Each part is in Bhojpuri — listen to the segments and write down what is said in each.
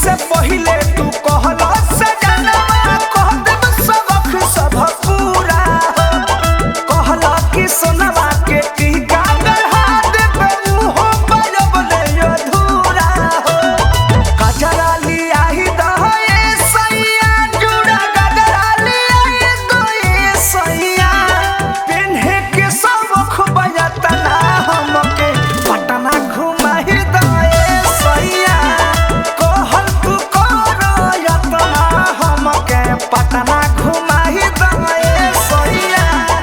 से पहिले तू कहला सजनवा कह देब सबक सब पूरा हो कहला कि सोनवा के टीका गढ़ा देब उहो बजब ले अधूरा हो गजरा लियाही दहे सैया जुड़ा गजरा लियाही दहे सैया पेन्हे के सबख बजतना हमके पटना घुमाही दहे सैया कहल तू कर यतना हमके पटना घुमाही दहे सैया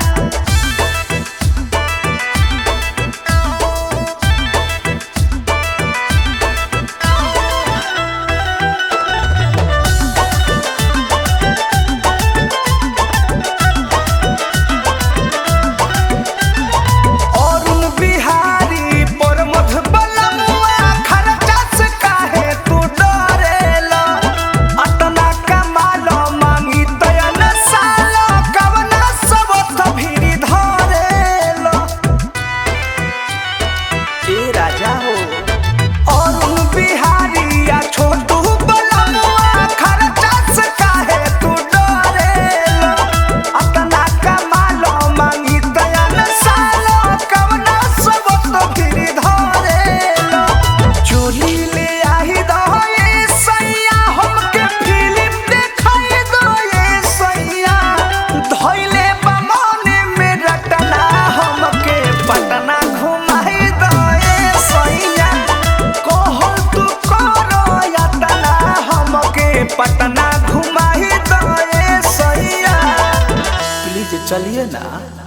अरुण बिहारी पर मधुबलमुआ खर्चा से काहे तू डरेला अतना कमाल मांगी तयन साल कवना सब तभिरी धरेला ए राजा हो अरुण बिहारी या छोटू बलमुआ खर्चा से काहे तू डरेला अतना कमाल मांगी तयन साल कवना सब तो गिरी धरेला चोली ले आही दहे सैया हमके फिल्म देखाई दहे सैया धइले बमने में रटना हमके पटना घुमाई दहे सैया कहल तू करो यातना हमके पटना घुमाई दहे सैया प्लीज चलिए ना